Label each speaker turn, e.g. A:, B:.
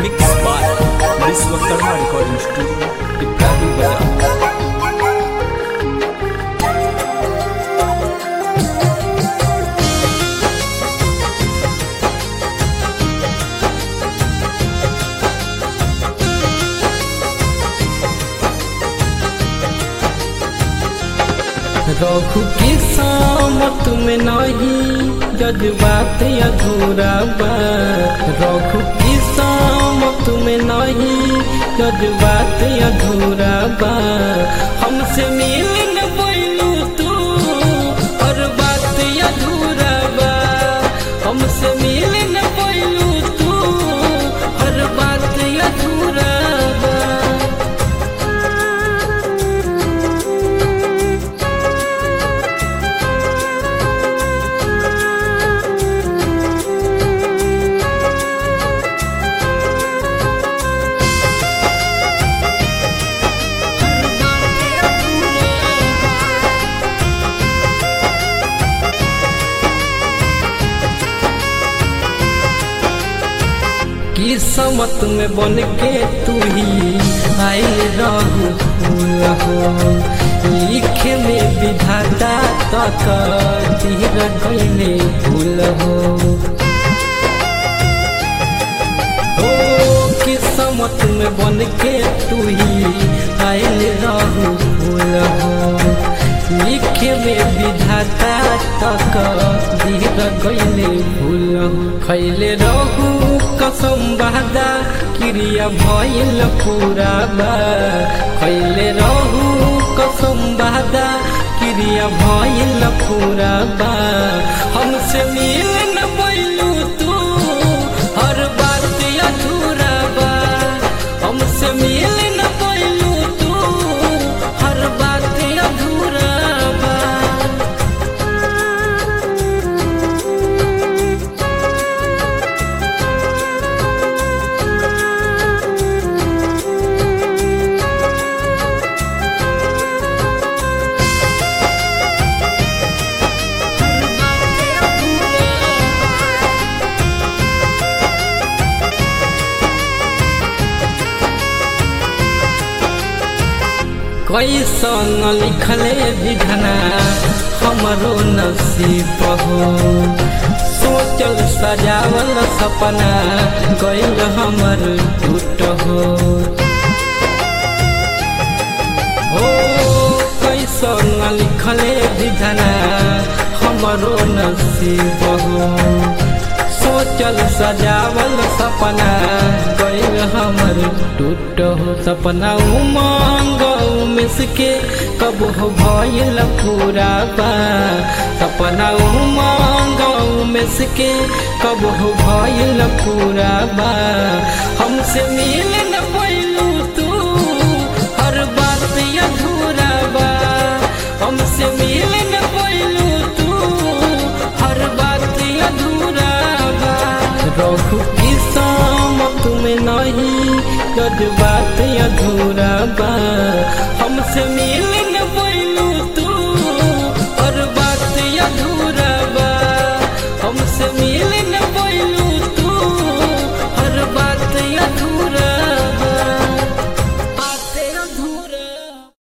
A: mix by Vishwakarma recording studio Ibrahim Bazar
B: Raghu की सामत में नहीं जज्बात अधूरा बा रघु की सामत में नहीं जज्बात अधूरा बा हमसे मिल न पैलू तू और बात अधूरा बा हमसे मिल न पैलू तू हर बात अधूरा बा किस्मत में बन के तू ही आयल रहू फूल हो लिखे में विधाता तक तीर गईले फूल हो ओ किस्मत में बन के तू ही आयल रहू फूल हो लिखे में विधाता तक धीर गईले फूल हो खैले रहू कसम बहदा क्रिया भइल पूरा बा खैले रहू कसम बहदा क्रिया भइल पूरा बा हमसे मिल न पैलू तू हर बात अधूरा बा हमसे मिल न पैलू तू हर बात अधूरा बा कैसन लिखले विधना हमरो नसीब हो सोचल सजावल सपना गइल हमर टूट हो ओ कैसन लिखले विधना हमरो नसीब हो सोचल सजावल सपना गइल हमर टूट हो सपना उमंग उमिस के कब हो भइल पूरा बा सपना उमंग उमिस के कब हो भइल पूरा बा हमसे मिल न पैलू तू हर बात अधूरा बा हमसे मिल न पैलू तू हर बात अधूरा बा रघु की सामत में नहीं जज्बात अधूरा बा हमसे मिल न पैलू तू और बात अधूरा बा हमसे मिल न पैलू तू हर बात अधूरा